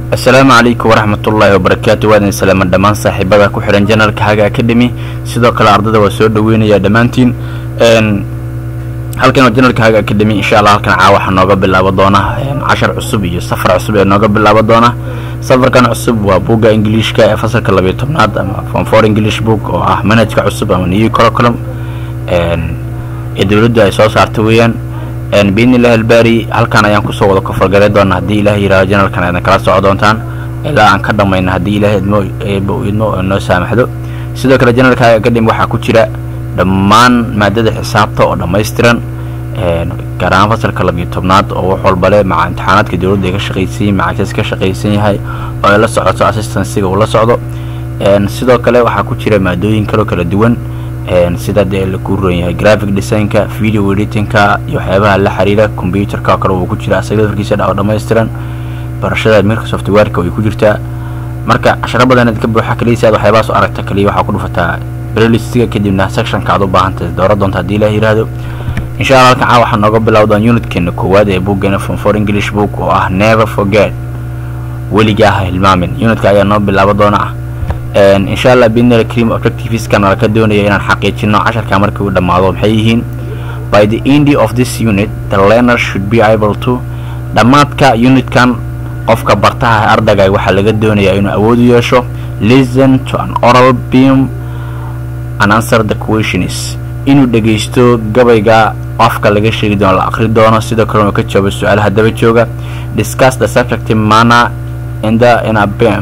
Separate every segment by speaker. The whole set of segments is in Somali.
Speaker 1: asalaamu calaykum waraxmatullaahi wabarakaatu waadin salaama dhammaan saaxiibada ku xidhan janalka haga academy sidoo kale ardada waa soo dhaweynayaa dhammaantiin halkan waa janalka haga academy insha allah halkan caawa waxaa nooga bilaabo doona cashar cusub iyo safar cusub ee nooga bilaabo doona safarkan cusub waa buugga ingiliishka ee fasalka labiyo tobnaad ama form for english book oo ah manhajka cusub ama new curriculum ee dowladdu ay soo saartay weeyaan biidnillahi albaari halkan ayaan kusoo wada kofargalay doona haddii ilaah yihahdo janalkan aadna kala soco doontaan ilaa aan ka dhamayna haddii ilaah idmo eeba uu idmo oo noo saamaxdo sidoo kale janalka academy waxaa ku jira dhammaan maadada xisaabta oo dhammaystiran gaar ahaan fasalka labiyo tobnaad oo wax walbale maca imtixaanaadka dowladda ay ka shaqaysan maca ks ka shaqaysan yahay oo ay la socoto assistansiga uu la socdo sidoo kale waxaa ku jira maadooyin kaloo kala duwan sida dee laku ron yahay graphic designka video editingka iyo waxyaabaha la xiriira computerka oo kale uu ku jira asaga darkiisa oo dhammaystiran barashada microsoft warka way ku jirtaa marka casharo badan ka buuxa kaliya si aad waxyaabahaas u aragta kaliya waxaa ku dhufataa brelistiga kadibna sectionka aad u baahantahay doora doonta haddii ilaah yidhaahdo insha allah halkan caa waxaa nooga bilowdaan unitkeena koowaad ee buuggeena from for english book oo ah never forget weligaa ha hilmaamin unitka ayaa noo bilaabo doona insha allah bidnil cream objectiveskan ala ka doonaya inaan xaqiijino casharka markii uu dhammaado maxay yihiin by the end of this unit the learner should be able to dhammaadka unitkan qofka bartaha ardagay waxaa laga doonayaa inuu awood u yeesho listen to an oral beam and answer the questions inuu dhegaysto gabayga afka laga sheegi doono la aqri doono sidoo kale inuu ka jawaabo su-aalaha daba jooga discuss the subject manner in the in a beam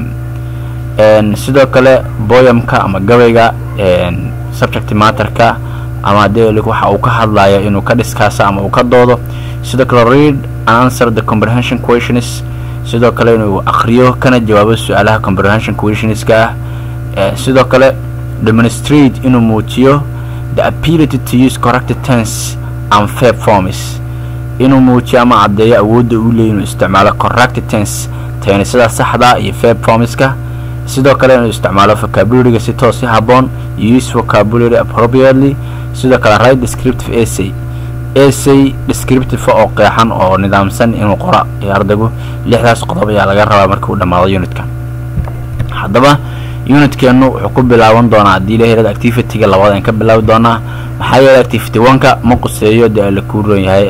Speaker 1: sidoo kale boyamka ama gabayga subject matterka ama de waxa uu ka hadlayo inuu ka dhiskaaso ama uu ka doodo sidoo kale read and answer the comprehension questions sidoo kale inuu aqriyo kana jawaabo su-aalaha comprehension questionska ah sidoo kale demonstrate inuu muujiyo the ability to use correct tense and fair forms inuu muujiyo ama caddeeyo awoodda uu leey inuu isticmaalo correct tense teenisada saxda iyo fair formska sidoo kale inuu isticmaalo vocabularyga si toos si haboon use vocabulary appropriately sidoo kale right descriptive essay essay descriptive oo qeexan oo nidaamsan inuu qora ee ardaygu lixdaas qodob ayaa laga rabaa markii uu dhammaado unitkan haddaba unitkeenu wuxuu ku bilaaban doonaa haddii la helada activityga labaad aan ka bilaabi doonaa maxaa yeelay activity oneka ma quseeyo dee la kuu roon yahay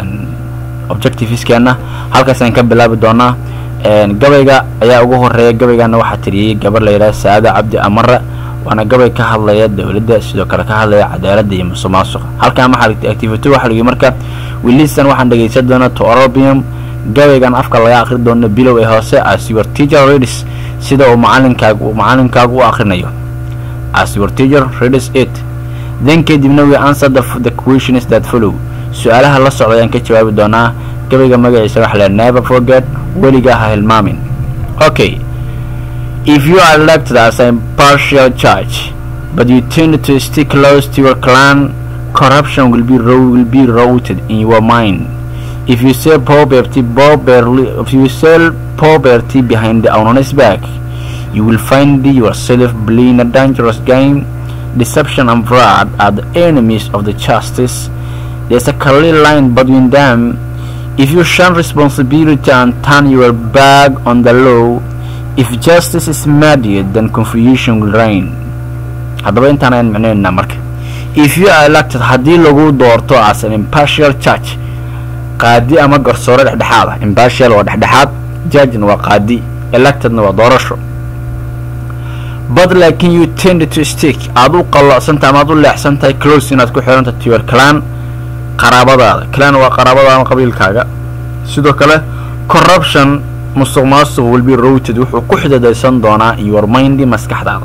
Speaker 1: objectiveskeena halkaas aan ka bilaabi doonaa gabayga ayaa ugu horeeya gabaygana waxaa tiriyey gabar layidhaha saada cabdi amare waana gabay ka hadlaya dowladda sidoo kale ka hadlaya cadaaladda iyo musuq maasuqa halkan maxaa activity waxaa lagi marka wilistan waxaan dhegaysan doonaa to orobium gabaygan afka laga aqri doono bilow ee hoose as your teacher reads sida uu macalinkaagu uu macalinkaagu u aqrinayo as your teacher reads it then kadibna we answer the, the questions that follow su-aalaha la socda ayaan ka jawaabi doonaa gabayga magaciisa waxa la never forget weligaa ha hilmaamin okay if you are elected as a impartial judge but you tend to stick close to your clan corruption will be will be rooted in your mind if you sell poverty poverty if you sell poverty behind the honest back you will find yourself playing a dangerous game deception and fraud are the enemies of the justice there's a clear line between them if you shun responsibility and turn your back on the law if justice is mediated then confusion will reign haddaba intaan ayaan micnaynaa marka if you are elected haddii lagu doorto as an impartial judge qaadi ama garsoore dhexdhexaad ah impartial waa dhexdhexaad judgena waa qaadi electedna waa doorasho but laakiin you tend to stick aad u qalloocsantahay ama aad u leexsan tahay close inaad ku xiranta to your clan qaraabadaada clan waa qaraabada ama qabiilkaaga sidoo kale corruption musuq maasuq will be routed wuxuu ku xidadaysan doonaa your mindy maskaxdaada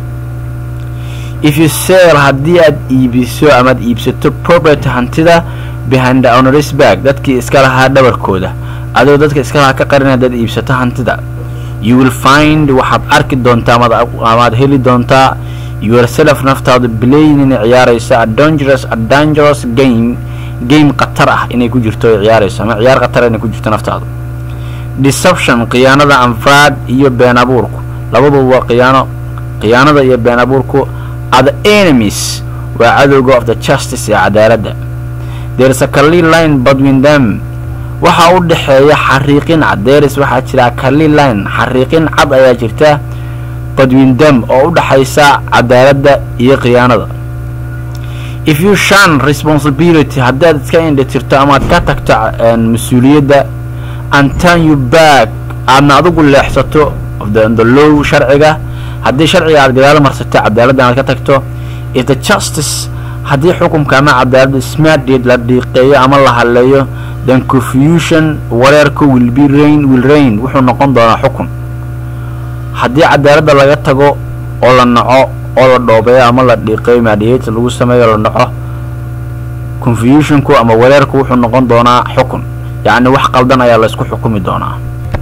Speaker 1: if you sell haddii aad iibiso amaad iibsato property hantida behind the honoris bag dadkii iska lahaa dhabarkooda adoo dadka iska lahaa ka qarin haddaad iibsato hantida you will find waxaad arki doontaa amaad heli doontaa yourself naftaadu blayn inay ciyaarayso a dangerous a dangerous game game khatar ah inay ku jirto ay ciyaarayso ama ciyaar khatar inay ku jirto naftaadu deception khiyaanada anfraad iyo been abuurku labaduba waa khiyaano khiyaanada iyo been abuurku are the enemies waa cadowga of the justice ee cadaaladda there is a clear line between them waxaa u dhexeeya xariiqin cad deris waxaa jira kali line xariiqin cad ayaa jirta badwin dam oo u dhexaysa cadaaladda iyo khiyaanada if you shan responsibility haddaad iska indhitirto amaad ka tagto mas-uuliyadda and turn you back aadna adigu leexsato the low sharciga haddii sharciga aad gadaal marsato cadaaladda aad ka tagto if the justice haddii xukunka ama cadaaladda smartdeed la dhiiqeeyo ama la haleeyo then confusion wareerka will be rain will rain wuxuu noqon doonaa xukun haddii cadaaladda laga tago oo la naco oo la dhoobeeyo ama la dhiiqeeyo maadiyata lagu sameeyo la naco confusionku ama wareerku wuxuu noqon doonaa xukun yacni wax qaldan ayaa la isku xukumi doonaa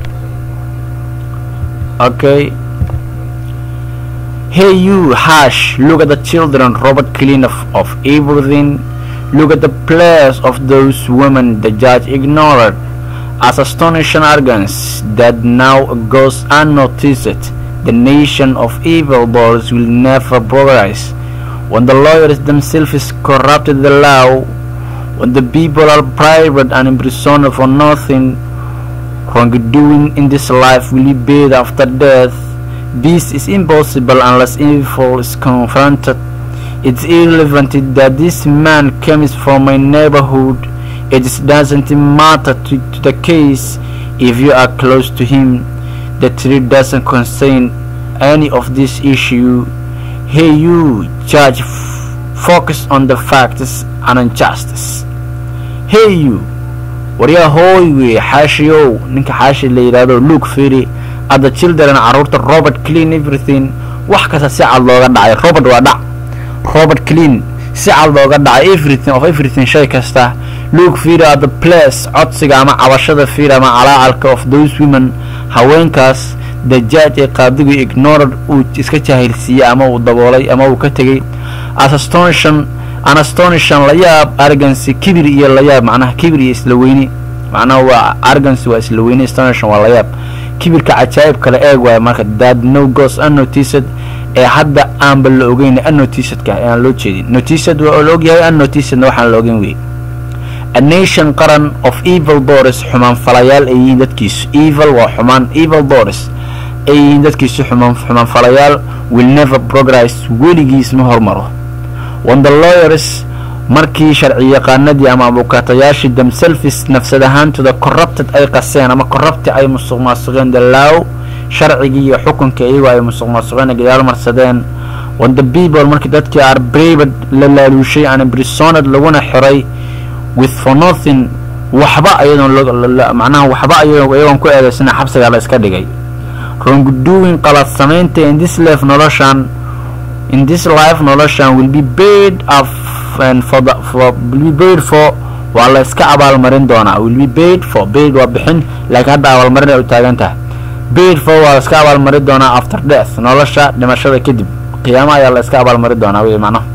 Speaker 1: okay hey you hash look at the children robert clean of, of everything look at the place of those women the judge ignored as astonishing arrogance that now goes unnoticed the nation of evil boys will never progress when the lawyers themselves corrupted the law when the people are private and imprisoned for nothing wrongdoing in this life will be paid after death this is impossible unless evil is confronted it's irrelevant that this man comes from my neighborhood it doesn't matter to, to the case if you are close to him the truth doesn't concern any of this issue hey you judge focus on the facts and injustice hey you waryaa hooy wey xaashiyow ninka xaashi la yidhaahdo luke firi adda children carruurta robert clean everything wax kasta si cad looga dhacay robert waa dhac robert clean si cad looga dhacay everything of everything shay kasta luke firi adda place codsiga ama cabashada firi ama calaacalka of those women haweenkaas the judge ee qaadigu ignored uu iska jahilsiiyey ama uu daboolay ama uu ka tegey as astonishon an astonishon layaab argancy kibir iyo layaab macnaha kibir iyo isla weyni macnaha waa argancy waa isla weyni astonishon waa layaab kibirka cajaa'ib kale eeg waayo marka dad no goes unnoticed ee hadda aanba la ogeyn unnoticedka aan loo jeedin noticed waa la ogyahay unnoticedna waxaan la ogeyn wey a nation qaran of evil boris xumaan falayaal ay yihiin dadkiisu evil waa xumaan evil boris ay yihiin dadkiisu xumaan xumaan falayaal will never progress weligiis ma hormaro when the lawyers markii sharci yaqaanadii ama abukaatayaashii themselves nafsad ahaantooda corrupted ay qaseen ama corrupti ay musuq maasuqeen the law sharcigii iyo xukunka iyagoo ay musuq maasuqeen gadaal marsadeen when the people markii dadkii are braved la laaluushay and imprisoned laguna xiray with for nothing waxba ayadoon macnaha waxba iyagoon ku eedaysana xabsiga la iska dhigay wrongdoing qalad samaynta in this life noloshan in this life noloshan will be paid of and for the for will be paid for waa la iska abaalmarin doonaa will be paid for paid waa bixin laakiin hadda abaalmarin ay u taagan tahay paid for waa la iska abaalmarin doonaa after death nolosha dhimashada kadib qiyaamo ayaa la iska abaalmarin doonaa wey macnaha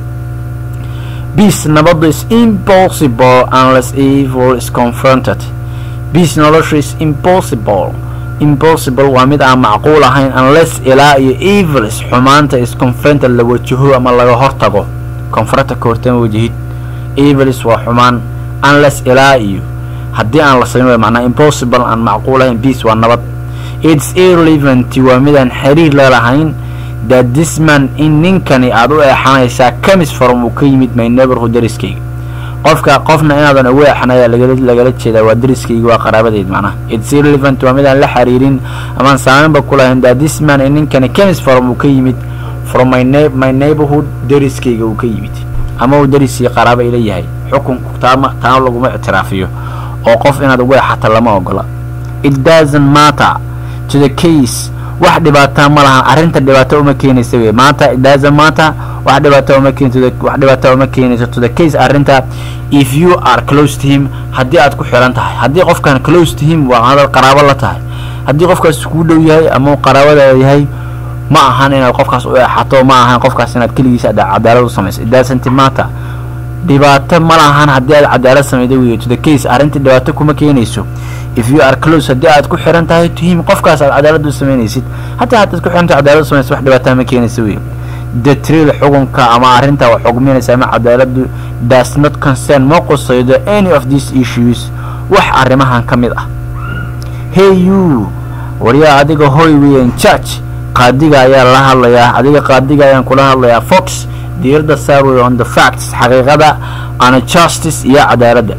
Speaker 1: peace nabadu is impossible unless evil is confronted peace noloshu is impossible impossible waa mid aan macquul ahayn unless ilaa iyo evils xumaanta is confronted la wajaho ama laga hortago confronta ka hortama wajahid evils waa xumaan unless ilaa iyo haddii aan la samayn way macnaa impossible aan macquul ahayn peace waa nabad its irrelevant waa midaan xiriir la lahayn that this man in ninkani aad u eexanaysaa comes from uu ka yimid my neighborhood dariskayga qofka qofna inaadan ugu eexan ayaa lagala jeedaa waa dariskayga waa qaraabadeyd macnaha its irrelevant waa midaan la xiriirin amaan saamaynba ku lahayn that this man in ninkani comes from uu ka yimid from my, ne my neighborhood dariskayga uu ka yimid ama uu dariskii qaraaba ila yahay xukunku taama taana laguma ictiraafiyo oo qof inaad ugu eexata lama ogola it doesn't matter to the case wax dhibaataa ma lahan arrinta dhibaato uma keenaysa wey maanta it doesn't matter wax dhibaato uma keenayso wax dhibaato uma keenayso to the case arrinta if you are close to him haddii aad ku xiran tahay haddii qofkan close to him waa aad qaraabo la tahay haddii qofkaas kuu dhow yahay ama qaraabadaada yahay ma ahan inaad qofkaas u eexato ma ahan qofkaas inaad keligiisa cadaalad u samayso it doesn't matter dhibaato ma lahan haddii aad cadaalad samayda wey to the case arrinta dhibaato kuma keenayso if you are close haddii aad ku xiran tahay to him qofkaas aad cadaalad u samaynaysid hataa haddaad ku xiran tahay cadaalad u samaysa wax dhibaataa ma keenaysa wey the trial xukunka ama arrinta wax xugminaysa ama cadaaladu does not concern ma qusaydo any of these issues wax arrimahan ka mid ah hey you waryaa adiga hoy weyan church qaadiga ayaa la hadlayaa adiga qaadiga ayaan kula hadlayaa fox diirada saar wey on the facts xaqiiqada ana justice iyo cadaaladda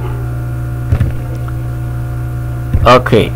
Speaker 1: okay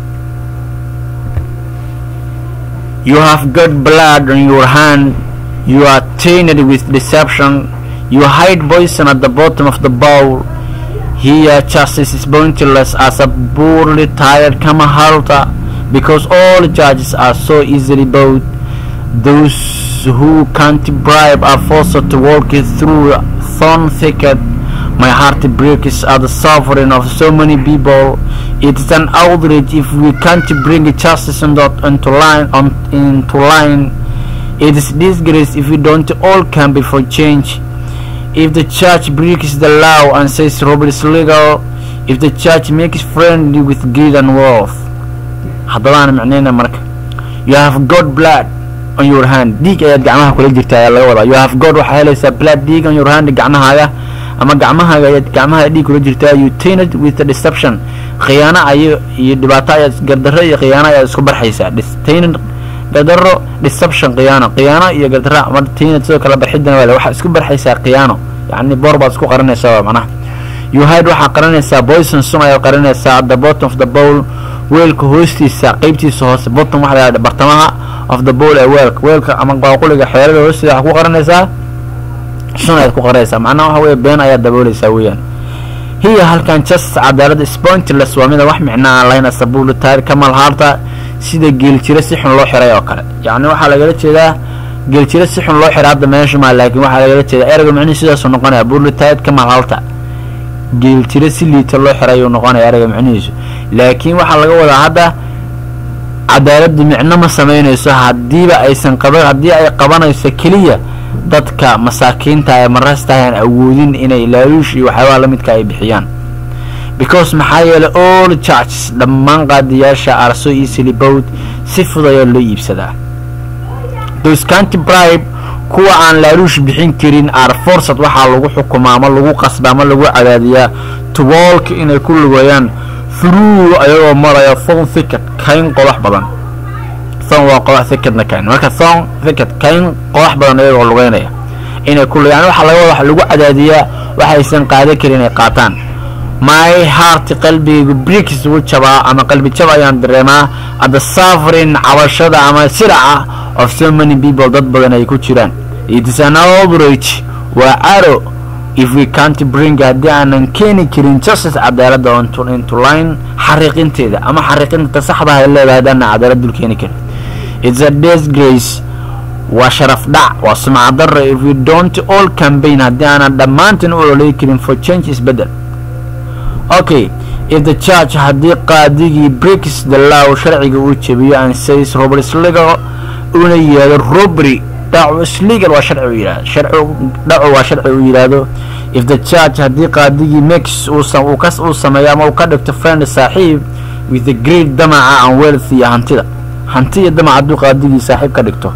Speaker 1: you have got blood on your hand you are tainted with deception you hide poison at the bottom of the bowl here justice is pointless as a poorly tired camel halter because all judges are so easily bought those who can't bribe are forced to walk through thorn thicket my heart breaks at the suffering of so many people it is an outrage if we can't bring justice into, into line on, into line it is disgrace if we don't all come before change if the church breaks the law and says robbery is legal if the church makes friendly with greed and wealth haddabaan micnayna marka you have god blood on your hand dhiig ayaad gacmaha kula jirta ayaa laga wadaa you have god waxaa helaysaa blood dhiig on your hand gacmahaaga ama gacmahaaga ayaad gacmaha dhiig kula jirtaa you tainted with the deception khiyaano ayo iyo dhibaato ayaad gardarro iyo khiyaano ayaad isku barxaysaa tainted gardarro deception khiyaano khiyaano iyo gardarro ama tainted sidoo kale barxidana waa waxaad isku barxaysaa khiyaano yacni boor baad isku qarinaysaa waa macnaha you hide waxaa qarinaysaa poison sun ayaad qarinaysaa at the bottom of the bowl weelka hoostiisa qeybtiisa hoose bottom waxa la bartamaha of the bowl ee weelka weelka ama qaaquliga xeerada hoostiisa waxaa ku qarinaysaa sun ayaad ku qarinaysaa macnaha waxa weeye been ayaad daboolaysaa weeyaan hiya halkan justice cadaalada spontless waa mida wax micno aan lahayn asabuulu taari kamal haarta sida geeljiro si xun loo xiray oo kale yacni waxaa lagala jeedaa geeljiro si xun loo xiray hadda meesha maa laakiin waxaa lagala jeedaa ereyga micnihi sidaasuu noqonaya buulutaayid kamal haarta geeljiro si liita loo xiray ayuu noqonaya ereyga micnihiisu laakiin waxaa laga wadaa hadda cadaaladdu micno ma samaynayso haddiiba aysan qaba haddii ay qabanayso keliya dadka masaakiinta ee marasta aan awoodin inay laaluush iyo waxyaabaha la midka ay bixiyaan because maxaa yeelay all churches dhammaan qaadiyaasha are so easily bowed si fudaya loo iibsadaa those canty bribe kuwa aan laaluush bixin karin are forced waxaa lagu xukumaa ama lagu qasba ama lagu cadaadiyaa to walk inay ku lugeeyaan through ayagoo maraya thon thicket kayn qodax badan thon waa qodax thicketna kayn marka thon thicket kayn qodax badan ayagoo lugeynaya inay ku yani waxaa laga wada waxa lagu cadaadiyaa waxaysan qaadan karin inay qaataan my heart qalbigaygu bricks wuu jabaa ama qalbi jab ayaan dareemaa adda suffering cabashada ama siraca of so many people dad badan ay ku jiraan it is an outrage waa caro if we can't bring haddii aanan keeni karin justice cadaaladda onto into line xariiqinteeda ama xariiqinta saxda ay leedahay haddaanan cadaalad dul keeni karin it's a disgrace waa sharaf dhac waa sumcad darro if we don't all campaign haddii aanan dhammaantan u ololey karin for change isbedel okay if the church haddii qaadigii breaks the law sharciga uu jebiyo and says robert legal una yidhahdo robbery dhacu islegal waa sharci uu yidhahdo sharci dhacu waa sharci uu yidhaahdo if the church haddii qaadigii makes uu uu kas uu sameeyo ama uu ka dhigto friend saaxiib with the great damaca and wealth iyo hantida hanti iyo damac hadduu qaadigii saaxiib ka dhigto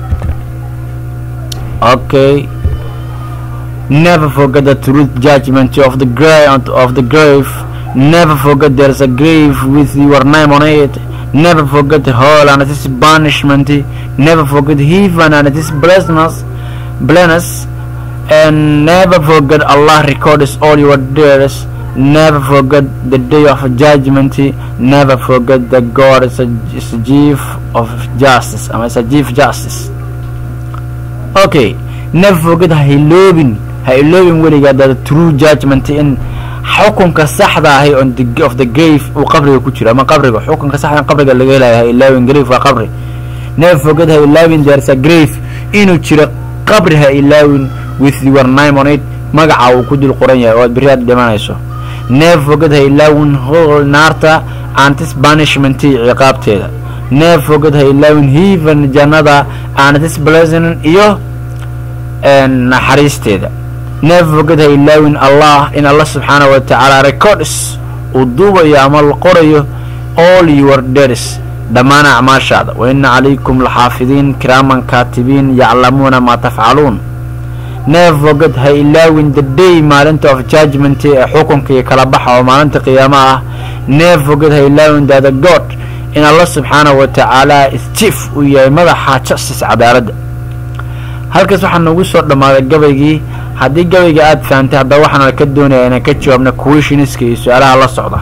Speaker 1: okay never forget the truth judgment of the grave of the grave never forget there's a grave with your name on it never forget hell and its banishment never forget heaven and its blessedness blessedness and never forget Allah records all your deeds never forget the day of judgment never forget that God is a, is a chief of justice I mean, it's a chief justice okay never forget ha iloobin ha iloobin weligaa the true judgment in xukunka saxda ahi on the of the grave uu qabriga ku jiro ama qabriga xukunka saxda qabriga laga helayo ha ilaawin grave waa qabri never forget ha ilaawin there's a grave inuu jiro qabri ha ilaawin with your name on it magaca uu ku dul qoran yahay oo aad berri aad dhimanayso never forget ha ilaawin hol naarta antis banishment ciqaabteeda never forget ha ilaawin heaven jannada antis blessing iyo naxariisteeda never forget ha ilaawin allah in allah subxaanahu wa tacaala records uu duubayo ama la qorayo all your deeds dhammaan acmaashaada wa ina calaykum laxaafidiin kiraaman kaatibiin yaclamuuna maa tafcaluun never forget ha ilaawin the day maalinta of judgment ee xukunka iyo kala baxa oo maalinta qiyaama ah never forget ha ilaawin that the god in allah subxaanahu wa tacaala is chief uu yahay madaxa justice cadaaladda halkaas waxaa noogu soo dhammaaday gabaygii haddii gabayga aada fahamtay haddaba waxaana ka doonaya inaan ka jawaabna questioniska iyo su-aalaha la socda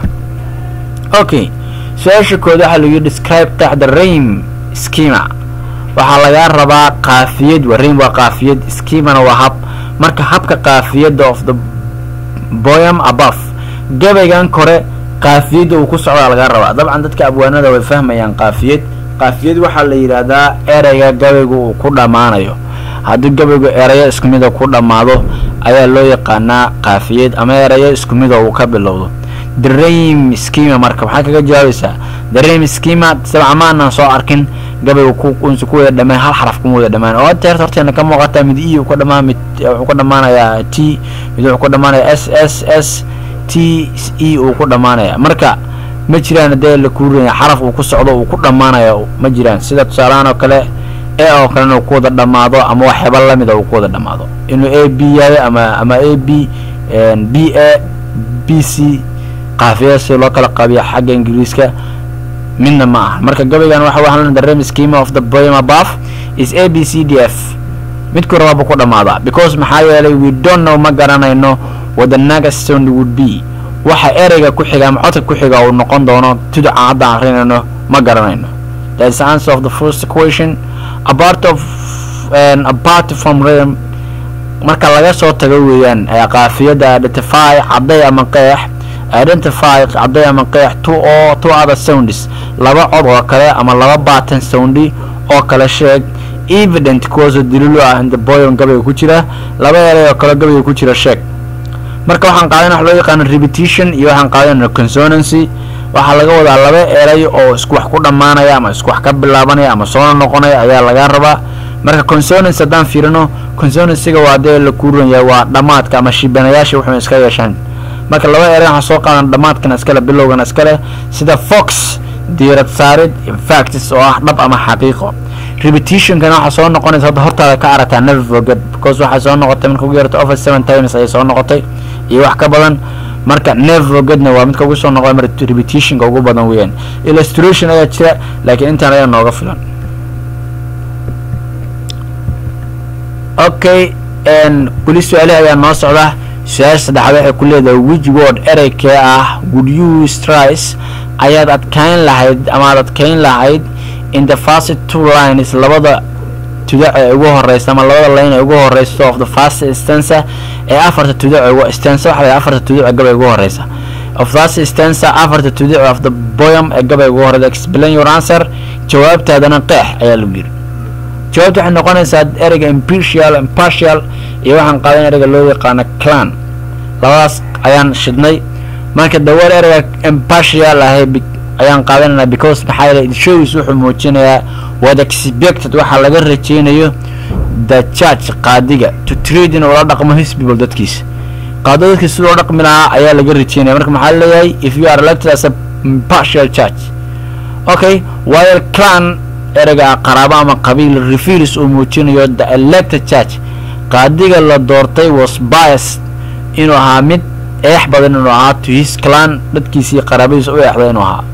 Speaker 1: okay su-aasha kood waxaa lagu describe taxda raim schema waxaa lagaa rabaa qaafiyad waa raim waa qaafiyad schemana waa hab marka habka qaafiyadda of the boyam above gabaygan kore qaafiyadda uu ku socdaa lagaa rabaa dabcan dadka abwaanada way fahmayaan qaafiyad qaafiyad waxaa la yidhaahdaa ereyga gabaygu uu ku dhammaanayo haddii gabaygu erayo isku mida ku dhammaado ayaa loo yaqaanaa qaafiyad ama erayo isku mida uu ka bilowdo the raim schema marka waxaa kaga jawaabaysaa the raim schema sabca maanaan soo arkin gabaygu kunsi ku wada dhamaan hal xaraf kuma wada dhamaan oo teerta horteena ka muuqataa mid e ka dhamaan mid wuxuu ka dhamaanayaa t mid wuxuu ka dhamaanayaa s s s t e uu ku dhamaanaya marka ma jiraan dee la kuurinaya xaraf uu ku socdo uu ku dhammaanayo ma jiraan sida tusaalahaan oo kale e oo kalena uu ku wada dhammaado ama waxyaaba lamida uu ku wada dhammaado inuu a b yahay ama ama a b b a b c qaafiyada si loo kala qaabiya xagga ingiriiska midna ma aha marka gabaygan waxa waxaan the rem schema of the poem above is a b c d f midku rabaaba ku dhammaadaa because maxaa yeelay we don't know ma garanayno what the next sound would be waxa ereyga ku xiga ama codka ku xiga uu noqon doono tuduca hadda akrinayno ma garanayno that's the answer of the first question apart of and apart from rem marka laga soo tago weeyaan qaafiyada identify cadday ama qeex identify cadday ama qeex two oo two other sounds laba cod oo kale ama laba baatan soundi oo kale sheeg evident kuwaasoo daliilu ah in the boyon gabayga ku jira laba erey oo kale gabayga ku jira sheeg marka waxaan qaadana wax loo yaqaano repetition iyo waxaan qaadana consonancy waxaa laga wadaa laba erey oo isku wax ku dhammaanaya ama isku wax ka bilaabanaya ama soona noqonaya ayaa laga rabaa marka consonancy haddaan fiirino consonancyga waa dee la kuurinaya waa dhammaadka ama shibanayaasha wuxuu iska yeeshaan marka laba erey waxaa soo qaadan dhammaadkana iskale bilowgana iskale sida fox diirad saarid facts oo ah dhab ama xaqiiqo repetitionkana waxaa soo noqonaysa hadda hortaada ka aragtaa never forget because waxay soo noqotay marka ugu yarata over seven times ayay soo noqotay iyo wax ka badan marka never forgetna waa midka ugu soo noqday mar repetitionka ugu badan weeyaan illustration ayaa jira laakiin intaan ayaa nooga filan okay weli su-aalihi ayaa noo socda su-aasha saddexaad waxay ku leedahay which word ereykee ah would you strice ayaad adkayn lahayd ama aad adkayn lahayd in the first two lines labada tudac ee ugu horeysa ama labada line ee ugu horeysa of the first stanza ee afarta tudac stanza waxa la afarta tudac ee gabay ugu horeysa of first stanza afarta tudac of the poem ee gabay ugu horeysa explain your answer jawaabtaadana qeex ayaa lagu yiri jawaabta waxay noqonaysaa ereyga impartial impartial iyo waxaan qaadan ereyga loo yaqaano clan labadaas ayaan shidnay marka daweer ereyga impartial ahay ayaan qaadanaynaa because maxaa yeelay shows wuxuu muujinayaa what expected waxaa laga rajeynayo the church qaadiga to trade in ula dhaqmo his people dadkiisa qaado dadkiisa sidoo dhaqmi lahaa ayaa laga rajeynaya marka maxaa leeyahay if you are elected as a impartial church okay while clan ereyga qaraabo ama qabiil reveals uu muujinayo the elected church qaadiga la doortay was biased inuu ahaa mid eex badan inuu ahaa to his clan dadkiisii qaraabadiisa u eexday inuu ahaa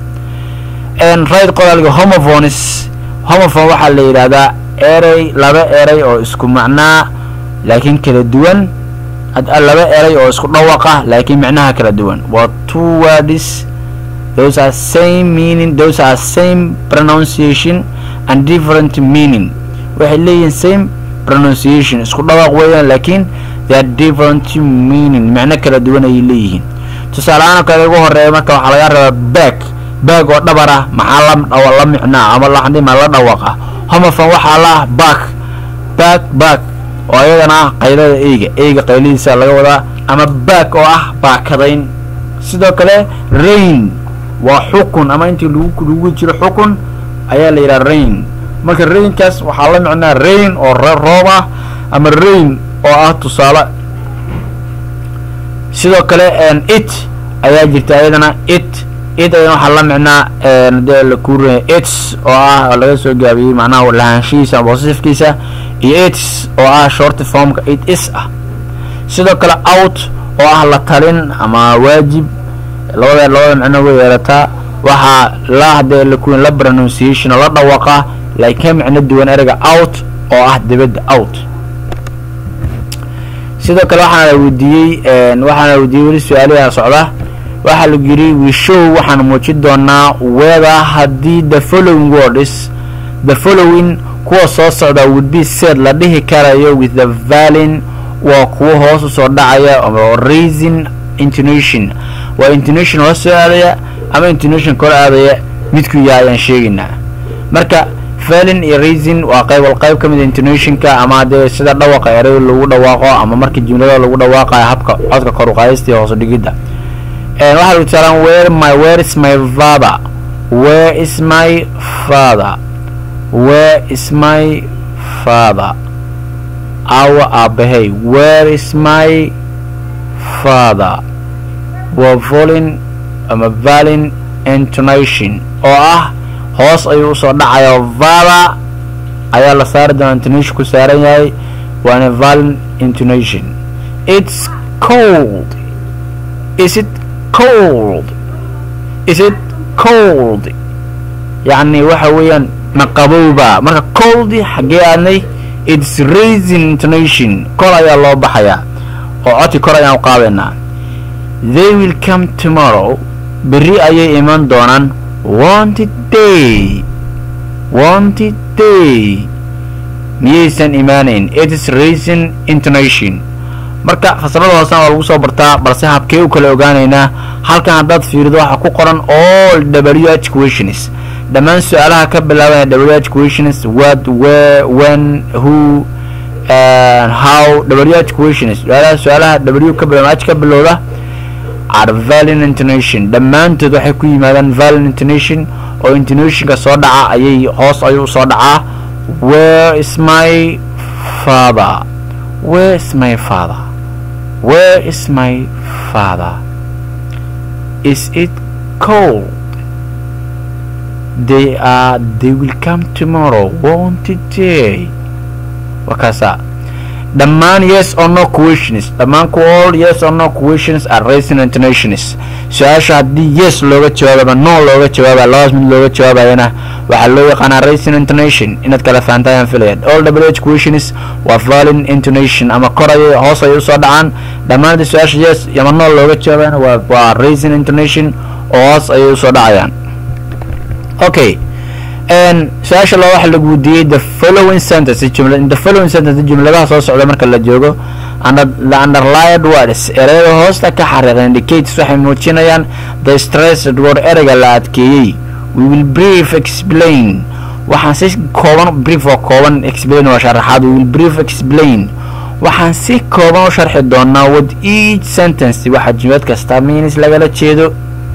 Speaker 1: right qoraalga homophones homophone waxaa la yidhaahdaa erey laba erey oo isku macnaa laakiin kala duwan laba erey oo isku dhawaqa laakiin micnaha kala duwan waa two words those are same meaning those are same pronunciation and different meaning waxay leeyihiin same pronunciation isku dhawaq weeyaan laakiin they are different meaning micno kala duwan ayay leeyihiin tusaaleahaan kale ugu horeeya marka waxaa laga rabaa back baag oo dhabar ah maxaa la la micnaa ama laxdima la dhawaqa homofon waxaa la ah back back back oo ayadana ah qaylada eyga eyga qayladiisa laga wadaa ama back oo ah baakadayn sidoo kale rain waa xukun ama intii lagu lagu jiro xukun ayaa la yidhaha rain marka rainkaas waxaa la micnaa rain oo roob ah ama rain oo ah tusaale sidoo kale it ayaa jirta ayadana it it ayana waxaa la micnaa dee la kuurinaya its oo ah oo laga soo gaabiyey macnaha lahaanshihiisa ama positifkiisa iyo its oo ah short formka it is ah sidoo kale out oo ah la talin ama waajib labada labada micno way yeelataa waxaa la hadee la kuurin la pronunciation oo la dhawaqa laakiin ka micno duwan ereyga out oo ah dibadda out sidoo kale waxaana la weydiiyey waxaana la weydiiyey weli su-aalaha socda waxaa lagu yidhi we show waxaan muujin doonaa whether haddii the following words the following kuwa soo socda would be said la dhihi karayo with the valin waa kuwo hoos usoo dhacaya oo raising intonation waa intonation hoos soo aadaya ama intonation kor aadaya midku yahay ayaan sheegaynaa marka valin iyo raising waa qayb wal qayb ka mid intonationka ama dee sida dhawaqa erey lagu dhawaaqo ama marka jumlada lagu dhawaaqayo habka codka kor uqaadista iyo hoos udhigidda waxaa lagu tusaalaan where my where is my father where is my father where is my father awa aabahay where is my father waa volin ama valin intonation oo ah hoos ayuu usoo dhacaya father ayaa la saari doonaa intonation ku saaran yahay waana valin intonation it's cold is it cold is it cold yacni waxa weeyaan ma qabowba marka coldi xaggee aadnay its raising intonation kor ayaa loo baxayaa oo codki kor ayaan u qaadaynaa they will come tomorrow berri ayay iman doonaan wanted day wanted day miyaysan imaanayn its raising intonation marka fasalada hoosena waa lagu soo bartaa balse habkee u kala ogaanaynaa halkan haddaad fiirido waxaa ku qoran all w h questions dhammaan su-aalaha ka bilaabaya w h questions what where when who how w h questions su-aalaha su-aalaha w ka bilowda h ka bilowda are valin intonation dhammaantood waxay ku yimaadaan valin intonation oo intonationka soo dhaca ayay hoos ayuu soo dhacaa where is my father where is my father where is my father is it cold they are they will come tomorrow won't it day wakaasa dhammaan yes or no questions dhammaan ku all yes or no questions are raising intonations su-aasha haddii yes looga jawaababa no looga jawaaba labadaas mid looga jawaabayana waxaa loo yaqaanaa raising intonation inaad kala fahantaa ayaan filaya all w h questions waa valin intonation ama kor ayay hoos ayay usoo dhacaan dhammaan haddii su-aasha yes ama no looga jawaabayana waa waa raising intonation oo hoos ayay usoo dhacayaan okay su-aasha loo waxa lagu weydiiyey the following sentence jumla the following sentence jumladaha soo socda marka la joogo under the underlined words ereyada hoosta ka xariiqan indicates waxay muujinayaan the stressed word ereyga la adkeeyey we will brief explain waxaan si kooban brief oo kooban explain waa sharaxaad we will brief explain waxaan si kooban u sharxi doonaa with each sentence waxa jumlad kasta means lagala jeedo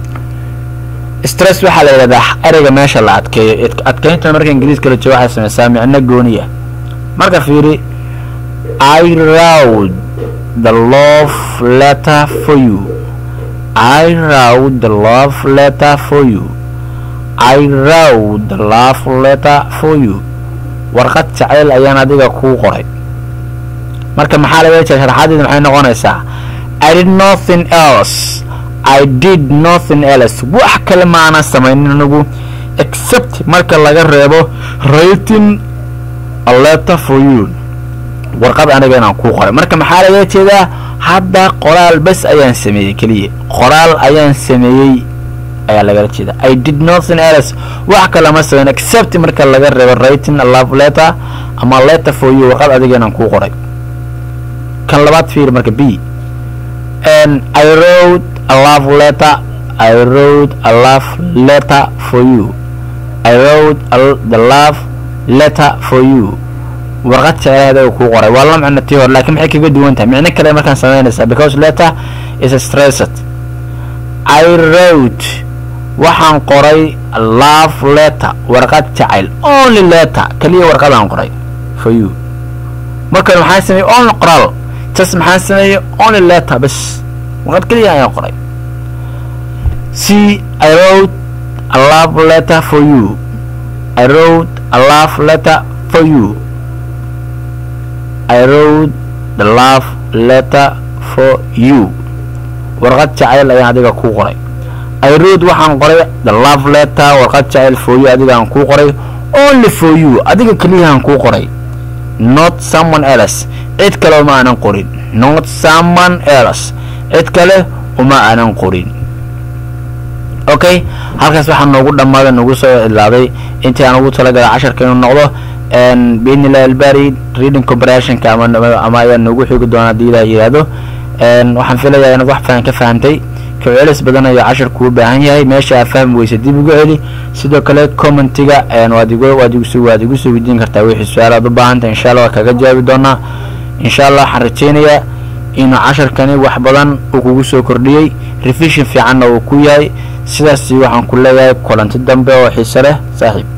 Speaker 1: stress waxaa la yidhahdaa ereyga meesha la adkeeyo adkeynta marka ingiriiska la joogo waxay sameysaa micno gooniya marka fiiri i rowd the love letter for you i rowd the love letter for you i rowd the love letter for you warqad jacayl ayaan adiga kuu qoray marka maxaa laga jeeda sharaxadeeda maxay noqonaysaa i did nothing else i did nothing else wax kale ma aanan samaynin anigu except marka laga reebo writing a letter for you warqad aniga inaan kuu qoray marka maxaa laga jeedaa hadda qoraal bes ayaan sameeyey keliya qoraal ayaan sameeyey ayaa lagala jeeda i did nothing else wax kale ma samayn except marka laga reebo writing a love letter ama letter for you warqad adiga inaan kuu qoray kan labaad fiir marka b i wrote a love letter I wrote a love letter for you I wrote a, the love letter for you warqad jecelaheeda uu kuu qoray waa la micno tii hore laakiin maxay kaga duwan tahay micno kale markaan samaynaysaa because letter is stressed I wrote waxaan qoray love letter warqad jacayl only letter kaliya warqadaan qoray for you markan maxaan sameeyey only qoraal just maxaan sameeyey only letter bas warqad kaliya ayaan qoray c i wrote a love letter for you i wrote a love letter for you i wrote the love letter for you warqad jacayl ayaan adiga kuu qoray i wrote waxaan qoray the love letter warqad jacayl for you adigaan kuu qoray only for you adiga keliyahaan kuu qoray not someone else cid kale uma aanan qorin not someone else cid kale uma aanan qorin okay halkaas waxaa noogu dhammaaday nagu soo idlaaday intii aan ugu talagalay casharka inuu noqdo biidnillahi albari reading comprehensionka ama ama ayaa noogu xoogi doona haddii ilaah yidhaahdo waxaan filayaa inaad wax fahan ka fahantay kawcelis badan ayuu casharku u baahan yahay meesha aad fahmi weysa dib ugu celi sidoo kale commentiga waad igu waad igu waad igu soo weydiin kartaa wixii su-aal aad u baahantay insha allah waa kaga jawaabi doonaa insha allah waxaan rajeynayaa inuu casharkani wax badan uu kugu soo kordhiyey revision fiicanna uu ku yahay sidaasi waxaan ku leeyahay kulanti dambe oo xiise leh saaxiib